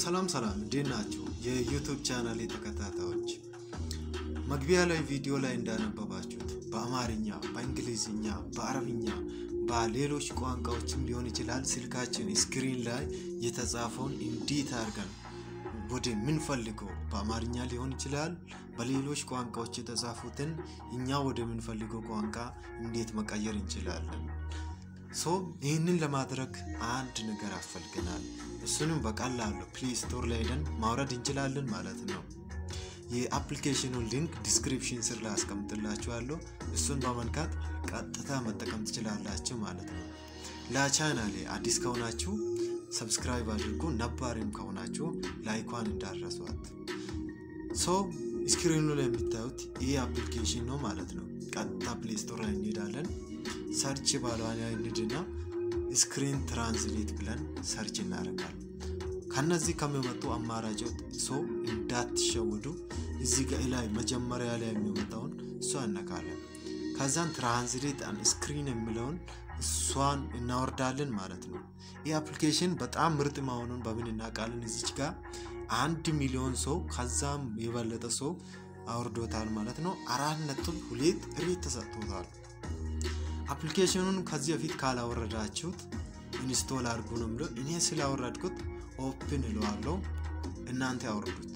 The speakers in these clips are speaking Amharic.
ሰላም ሰላም፣ እንዴት ናችሁ? የዩቱብ ቻናል ተከታታዮች፣ መግቢያ ላይ ቪዲዮ ላይ እንዳነበባችሁት በአማርኛ፣ በእንግሊዝኛ፣ በአረብኛ፣ በሌሎች ቋንቋዎችም ሊሆን ይችላል ስልካችን ስክሪን ላይ የተጻፈውን እንዴት አድርገን ወደ ምንፈልገው በአማርኛ ሊሆን ይችላል በሌሎች ቋንቋዎች የተጻፉትን እኛ ወደ ምንፈልገው ቋንቋ እንዴት መቀየር እንችላለን? ሶ ይህንን ለማድረግ አንድ ነገር ያስፈልገናል። እሱንም በቀላሉ ፕሌይ ስቶር ላይ ሄደን ማውረድ እንችላለን ማለት ነው። የአፕሊኬሽኑን ሊንክ ዲስክሪፕሽን ስር ላይ አስቀምጥላችኋለሁ። እሱን በመንካት ቀጥታ መጠቀም ትችላላችሁ ማለት ነው። ለቻናሌ አዲስ ከሆናችሁ ሰብስክራይብ አድርጉ፣ ነባሪም ከሆናችሁ ላይኳን እንዳረሷት። ሶ ስክሪኑ ላይ የምታዩት ይህ አፕሊኬሽን ነው ማለት ነው። ቀጥታ ፕሌይ ስቶር ላይ እንሄዳለን። ሰርች ባለዋን እንሂድና ስክሪን ትራንስሌት ብለን ሰርች እናደርጋለን። ከነዚህ ከሚመጡ አማራጮች ሰው እንዳትሸወዱ። እዚህ ጋ ላይ መጀመሪያ ላይ የሚመጣውን እሷ እነካለን። ከዛን ትራንስሌት አን ስክሪን የሚለውን እሷን እናወርዳለን ማለት ነው። ይህ አፕሊኬሽን በጣም ምርጥ መሆኑን በምን እናውቃለን? እዚች ጋር አንድ ሚሊዮን ሰው ከዛም የበለጠ ሰው አውርዶታል ማለት ነው። አራት ነጥብ ሁለት ሬት ተሰጥቶታል። አፕሊኬሽኑን ከዚህ በፊት ካላወረዳችሁት ኢንስቶል አድርጉ ነው ብሎ እኔ ስላወረድኩት ኦፕን እለዋለሁ። እናንተ ያወርዱት።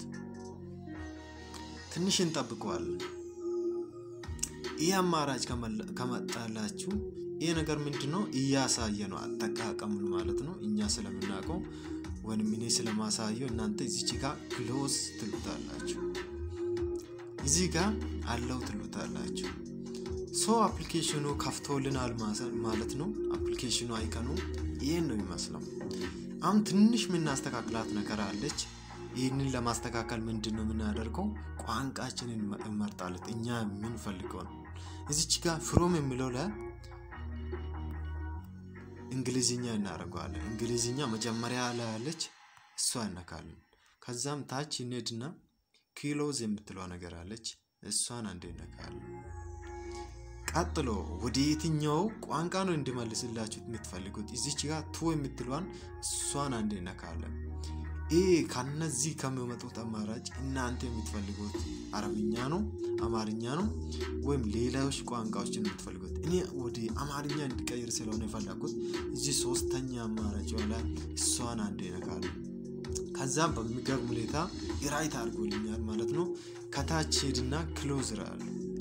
ትንሽ እንጠብቀዋለን። ይህ አማራጭ ከመጣላችሁ ይህ ነገር ምንድን ነው እያሳየ ነው አጠቃቀሙን ማለት ነው። እኛ ስለምናውቀው ወይም እኔ ስለማሳየው እናንተ እዚች ጋር ክሎዝ ትሉታላችሁ፣ እዚህ ጋር አለው ትሉታላችሁ። ሶ አፕሊኬሽኑ ከፍቶልናል ማለት ነው። አፕሊኬሽኑ አይከኑ ይህን ነው ይመስለው። አሁን ትንሽ የምናስተካክላት ነገር አለች። ይህንን ለማስተካከል ምንድን ነው የምናደርገው? ቋንቋችንን እንመርጣለን። እኛ የምንፈልገው ነው። እዚች ጋር ፍሮም የሚለው ላይ እንግሊዝኛ እናደርገዋለን። እንግሊዝኛ መጀመሪያ ላይ ያለች እሷ እነካለን። ከዛም ታች እንሄድና ኪሎዝ የምትለው ነገር አለች። እሷን አንዴ እነካለን። ቀጥሎ ወደ የትኛው ቋንቋ ነው እንዲመልስላችሁ የምትፈልጉት? እዚች ጋር ቱ የምትሏን እሷን አንዴ እነካለን። ይህ ከነዚህ ከሚመጡት አማራጭ እናንተ የምትፈልጉት አረብኛ ነው፣ አማርኛ ነው ወይም ሌሎች ቋንቋዎችን የምትፈልጉት። እኔ ወደ አማርኛ እንዲቀይር ስለሆነ የፈለጉት እዚህ ሶስተኛ አማራጭ ላይ እሷን አንዴ እነካለን። ከዛም በሚገርም ሁኔታ ራይት አድርጎልኛል ማለት ነው። ከታች ሄድና ክሎዝ ራሉ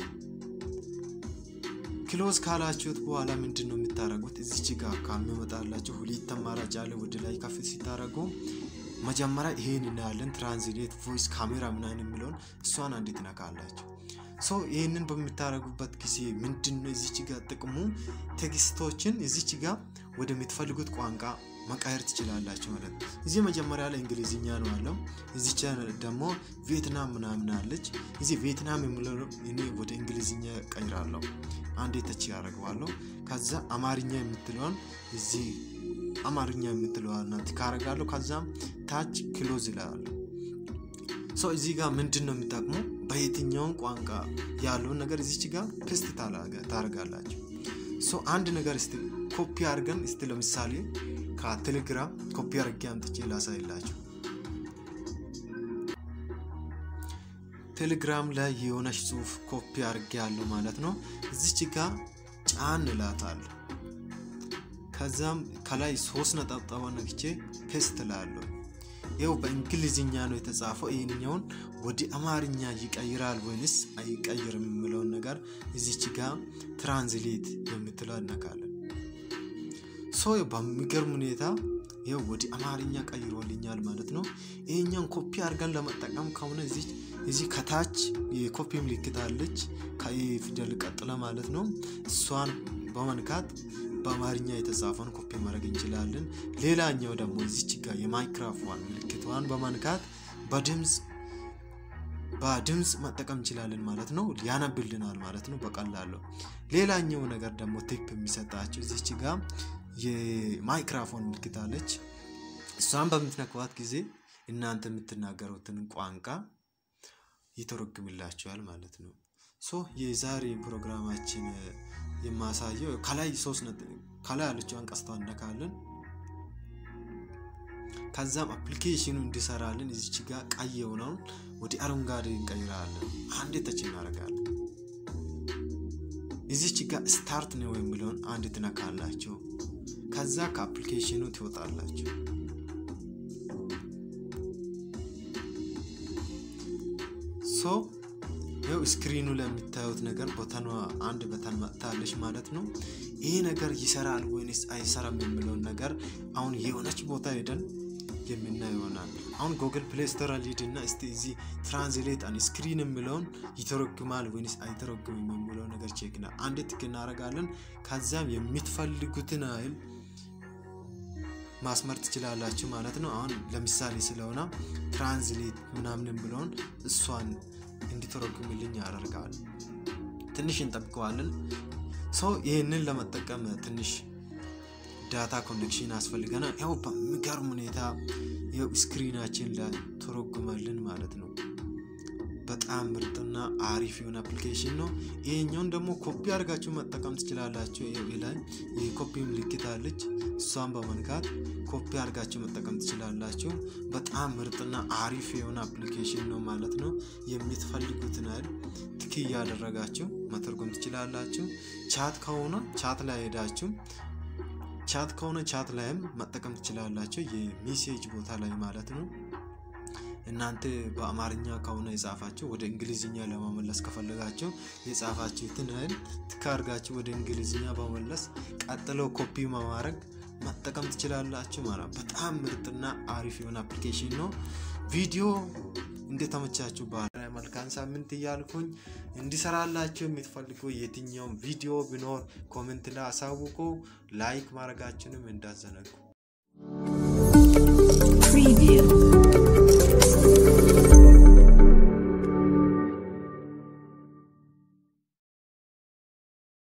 ክሎዝ ካላችሁት በኋላ ምንድን ነው የምታደርጉት? እዚች ጋር ከሚመጣላችሁ ሁለት አማራጭ አለ። ወደ ላይ ከፍ ሲታደርጉ መጀመሪያ ይሄን እናያለን። ትራንስሌት ቮይስ ካሜራ ምናምን የሚለውን እሷን አንዴ ትነካላችሁ። ሶ ይህንን በምታደርጉበት ጊዜ ምንድን ነው እዚች ጋር ጥቅሙ ቴክስቶችን እዚች ጋር ወደምትፈልጉት ቋንቋ መቃየር ትችላላችሁ ማለት ነው። እዚህ መጀመሪያ ላይ እንግሊዝኛ ነው አለው። እዚች ደግሞ ቪየትናም ምናምን አለች። እዚህ ቪየትናም የሚለው እኔ ወደ እንግሊዝኛ ቀይራለሁ። አንዴ ተች ያደርገዋለሁ። ከዛ አማርኛ የምትለውን እዚህ አማርኛ የምትለዋል ናት ካረጋለሁ። ከዛም ታች ክሎዝ ይላሉ። ሰው እዚህ ጋር ምንድን ነው የሚጠቅሙ በየትኛውን ቋንቋ ያለውን ነገር እዚች ጋር ፔስት ታደርጋላችሁ። ሶ አንድ ነገር እስቲ ኮፒ አድርገን እስቲ ለምሳሌ ከቴሌግራም ኮፒ አድርጌ አምጥቼ ላሳይላችሁ። ቴሌግራም ላይ የሆነች ጽሁፍ ኮፒ አድርጌ ያለው ማለት ነው። እዚች ጋር ጫን እላታለሁ። ከዛም ከላይ ሶስት ነጠብጣባ ነግቼ ፔስት ላለሁ። ይኸው በእንግሊዝኛ ነው የተጻፈው። ይህንኛውን ወደ አማርኛ ይቀይራል ወይንስ አይቀይርም የሚለውን ነገር እዚች ጋር ትራንስሌት የምትለው እነካለን። ሶ በሚገርም ሁኔታ ይኸው ወደ አማርኛ ቀይሮልኛል ማለት ነው። ይሄኛውን ኮፒ አድርገን ለመጠቀም ከሆነ እዚህ ከታች የኮፒ ምልክት አለች ከፊደል ቀጥለ ማለት ነው። እሷን በመንካት በአማርኛ የተጻፈውን ኮፒ ማድረግ እንችላለን። ሌላኛው ደግሞ እዚች ጋር የማይክራፎን ምልክቷን በመንካት በድምፅ በድምፅ መጠቀም እንችላለን ማለት ነው። ያነብልናል ማለት ነው በቀላሉ። ሌላኛው ነገር ደግሞ ቲፕ የሚሰጣቸው እዚች ጋር የማይክራፎን ምልክት አለች። እሷን በምትነካዋት ጊዜ እናንተ የምትናገሩትን ቋንቋ ይተረጉምላችኋል ማለት ነው። ሶ የዛሬ ፕሮግራማችን የማሳየው ከላይ ሶስት ከላይ ያለችው አንቀስቷ እነካለን። ከዛም አፕሊኬሽኑ እንዲሰራልን እዚች ጋር ቀይ የሆነውን ወደ አረንጓዴ እንቀይራለን። አንድ ተች እናደርጋለን። እዚች ጋር ስታርት ነው የሚለውን አንድ ትነካላችሁ። ከዛ ከአፕሊኬሽኑ ትወጣላችሁ። ሶ ይኸው ስክሪኑ ላይ የምታዩት ነገር በተኗ አንድ በተን መጥታለች ማለት ነው። ይህ ነገር ይሰራል ወይንስ አይሰራም የሚለውን ነገር አሁን የሆነች ቦታ ሄደን የምናይ ይሆናል። አሁን ጉግል ፕሌይ ስቶር ሊድ እና እስቲ እዚህ ትራንስሌት አን ስክሪን የሚለውን ይተረጉማል ወይንስ አይተረጉምም የሚለው ነገር ቼክ ና አንድ ትክ እናደርጋለን። ከዛም የምትፈልጉትን አይል ማስመር ትችላላችሁ ማለት ነው። አሁን ለምሳሌ ስለሆነ ትራንስሌት ምናምን ብለውን እሷን እንዲተረጉምልኝ ያደርጋል። ትንሽ እንጠብቀዋለን። ሰው ይህንን ለመጠቀም ትንሽ ዳታ ኮኔክሽን ያስፈልገናል። ያው በሚገርም ሁኔታ ያው ስክሪናችን ላይ ተረጉመልን ማለት ነው። በጣም ምርጥና አሪፍ የሆነ አፕሊኬሽን ነው። ይሄኛውን ደግሞ ኮፒ አድርጋችሁ መጠቀም ትችላላችሁ። ይኸው ላይ የኮፒ ምልክት አለች። እሷን በመንካት ኮፒ አድርጋችሁ መጠቀም ትችላላችሁ። በጣም ምርጥና አሪፍ የሆነ አፕሊኬሽን ነው ማለት ነው። የምትፈልጉትን ያህል ትክ እያደረጋችሁ መተርጎም ትችላላችሁ። ቻት ከሆነ ቻት ላይ ሄዳችሁ ቻት ከሆነ ቻት ላይም መጠቀም ትችላላችሁ። የሜሴጅ ቦታ ላይ ማለት ነው። እናንተ በአማርኛ ከሆነ የጻፋችሁ ወደ እንግሊዝኛ ለመመለስ ከፈለጋችሁ የጻፋችሁትን ያህል ትክ አድርጋችሁ ወደ እንግሊዝኛ በመመለስ ቀጥለው ኮፒ በማድረግ መጠቀም ትችላላችሁ ማለት በጣም ምርጥና አሪፍ የሆነ አፕሊኬሽን ነው። ቪዲዮ እንደተመቻችሁ ባህል መልካም ሳምንት እያልኩኝ እንዲሰራላችሁ የምትፈልጉ የትኛውም ቪዲዮ ቢኖር ኮሜንት ላይ አሳውቁ። ላይክ ማድረጋችንም እንዳዘነጉ